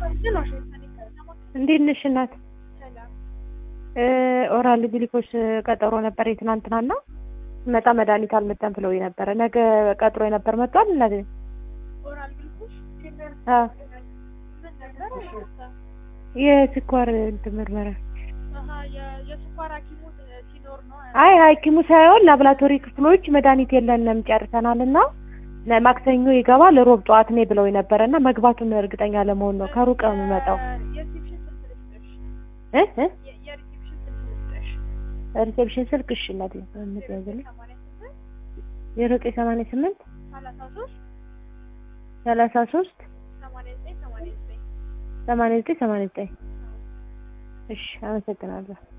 እንዴት ነሽ እናት? ኦራል ግሊኮስ ቀጠሮ ነበር የትናንትናና መጣ መድኃኒት አልመጣም ብለው ነበረ። ነገ ቀጥሮ የነበር መጥቷል። እናቴ አዎ የስኳር እንትን ምርመራ አይ ሐኪሙ ሳይሆን ላቦራቶሪ ክፍሎች መድኃኒት የለንም ጨርሰናል እና ማክሰኞ ይገባል ሮብ ጠዋት ነይ ብለው ነበረ እና መግባቱን እርግጠኛ ለመሆን ነው። ከሩቅ ነው የምመጣው እ እ ሪሴፕሽን ስልክ እሺ እናቴ የምትያዝልኝ የዘጠኝ ሰማንያ ስምንት ሰላሳ ሶስት ሰማንያ ዘጠኝ ሰማንያ ዘጠኝ እሺ አመሰግናለሁ።